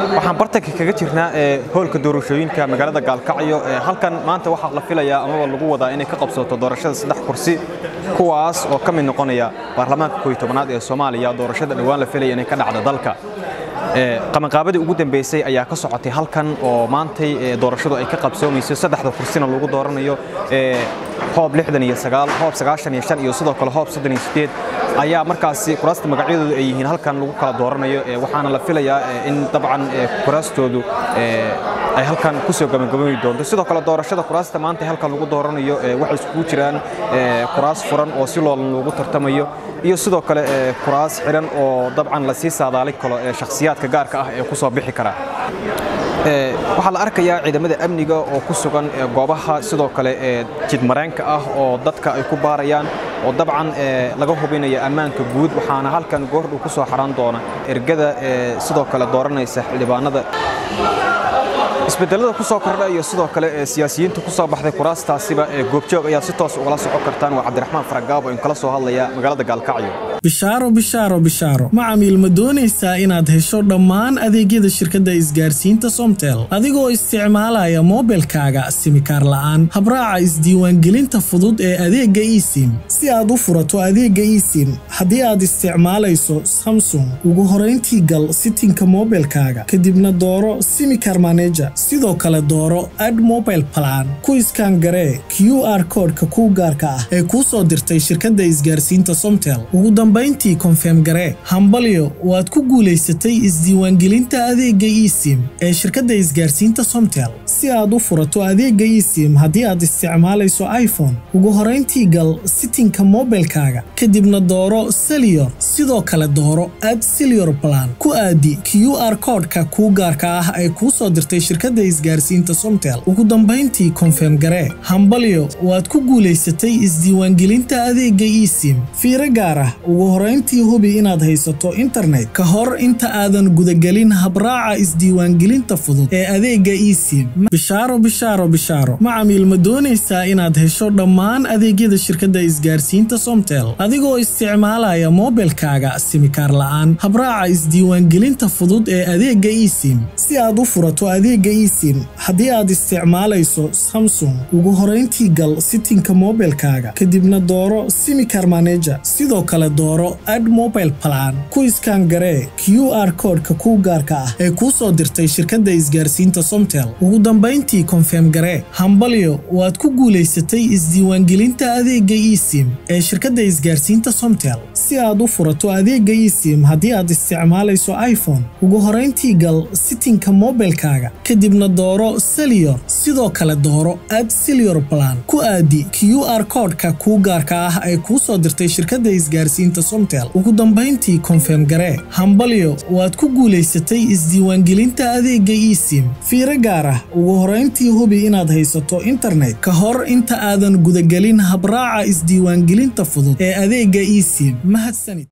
waxaan bartanka kaga jirnaa hoolka doorashooyinka magaalada gaalkacyo halkan maanta waxaa la filayaa amaba lagu wadaa inay ka qabsato doorashada saddex kursi kuwaas oo ka mid noqonaya baarlamaanka kooiy tobanaad ee soomaaliya doorashada dhowaan la filaya inay ka dhacda dalka qabanqaabadii ugu dambeysay ayaa ka socotay halkan oo maantay doorashadu ay ka qabsoomayso saddexda kursina lagu dooranayo hoob hoob iyo sidoo kale hoob ayaa markaasi kuraasta magacyadoodu ay yihiin halkan lagu kala dooranayo waxaana la filayaa in dabcan kuraastoodu ay halkan kusoo gabagabami doonto sidoo kale doorashada kuraasta maanta halkan lagu dooranayo waxay iskugu jiraan kuraas furan oo si loolan loogu tartamayo iyo sidoo kale kuraas xidhan oo dabcan lasii saadaali karo shakhsiyaadka gaarka ah ee ku soo bixi kara waxaa la arkayaa ciidamada amniga oo ku sugan goobaha sidoo kale jidmareenka ah oo dadka ay ku baarayaan oo dabcan laga hubinaya ammaanka guud waxaana halkan goordhow ku soo xaran doona ergada sidoo kale dooranaysa xildhibaanada isbedelada ku soo kordha iyo sidoo kale siyaasiyiinta ku soo baxday kuraastaasiba goobjoog ayaad si toos ugala socon kartaan waa cabdiraxmaan faragaabo in kala soo hadlaya magaalada gaalkacyo bishaaro bishaaro bishaaro macamiil ma doonaysaa inaad hesho dhammaan adeegyada shirkadda isgaarsiinta somtel adigoo isticmaalaya moobilkaaga simikaar la'aan habraaca isdiiwaangelinta fudud ee adeegga esim si aad u furato adeegga esim haddii aad isticmaalayso samsung ugu horayntii gal sitinka moobilkaaga kadibna dooro simikar maneja sidoo kale dooro ad mobile plan ku iskaan garee q r koodhka kuu gaarka ah ee kuu soo dirtay shirkadda isgaarsiinta somtel ugu dambayntii konfeem garee hambalyo waad ku guulaysatay isdiiwaangelinta adeegga esim ee shirkadda isgaarsiinta somtel si aad u furato adeegga esim haddii aad isticmaalayso iphone ugu horayntii gal sitinka moobilkaaga kadibna dooro seliyor sidoo kale dooro ad seliyor plan ku aadi q r koodhka kuu gaarka ah ee kuu soo dirtay shirkadda isgaarsiinta somtel ugu dambayntii konfeem garee hambalyo waad ku guulaysatay isdiiwaangelinta adeegga esim fiiro gaar ah ugu horayntii hubi inaad haysato internet ka hor inta aadan gudagelin habraaca isdiiwaangelinta fudud ee adeegga esim bishaaro bishaaro bishaaro macamiil ma doonaysaa inaad hesho dhammaan adeegyada shirkadda isgaarsiinta somtel adigoo isticmaalaya moobilkaaga simikaar la'aan habraaca isdiiwaangelinta fudud ee adeegga esim si aad u furato adeegga esim haddii aad isticmaalayso samsung ugu horayntii gal sitinka moobilkaaga kadibna dooro simikar maneja sidoo kale dooro ad mobile plan ku iskaan garee q r koodhka kuu gaarka ah ee kuu soo dirtay shirkadda isgaarsiinta somtel ugu dambayntii konfeem garee hambalyo waad ku guulaysatay isdiiwaangelinta adeegga esim ee shirkadda isgaarsiinta somtel si aad u furato adeegga esim haddii aad isticmaalayso iphone ugu horayntii gal sitinka moobilkaaga kadibna dooro seliyor sidoo kale dooro ad seliyor plan ku aadi q r koodhka kuu gaarka ah ee kuu soo dirtay shirkadda isgaarsiinta somtel ugu dambayntii konfeem garee hambalyo waad ku guulaysatay isdiiwaangelinta adeegga esim fiiro gaar ah ugu horayntii hubi inaad haysato internet ka hor inta aadan gudagelin habraaca isdiiwaangelinta fudud ee adeegga esim mahadsanid